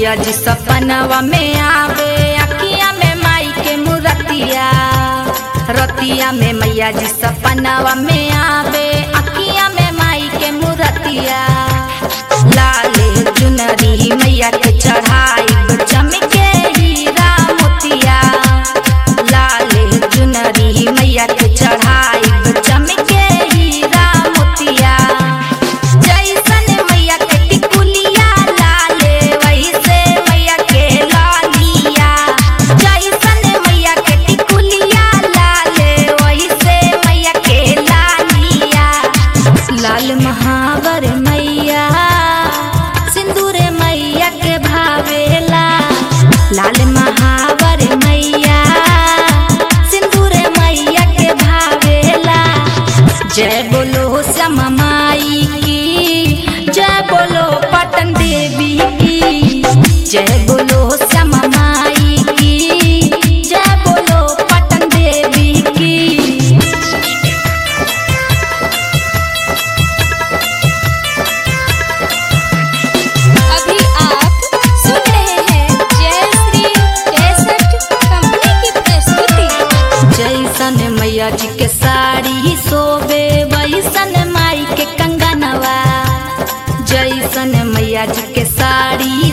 मैया जी सपनवा में आवे अखिया में माई के मूर्तिया रतिया में मैया जी सपनवा में आवे अखिया में माई के मूर्तिया लाले चुनरी मैया के चढ़ाई चमके हीरा मोतिया लाले चुनरी मैया के चढ़ाई चमके हीरा मोतिया जैसन मैया के टिकुलिया लाले वैसे मैया के लालिया जैसन मैया के टिकुलिया लाले वैसे मैया के लालिया लाल महावर मैया सिंदूर मैया के भावेला लाल महावर मैया सिंदूर मैया के भावेला जय बोलो श्यामा माई की जय बोलो पटन देवी की जय बोलो श्यामा माई की जय बोलो पटन देवी की अभी आप सुन रहे हैं जय श्री कैसेट कंपनी की प्रस्तुति जैसन मैया जी के साड़ी सोबे वैसन माई के कंगनवा जैसन मैया जी के साड़ी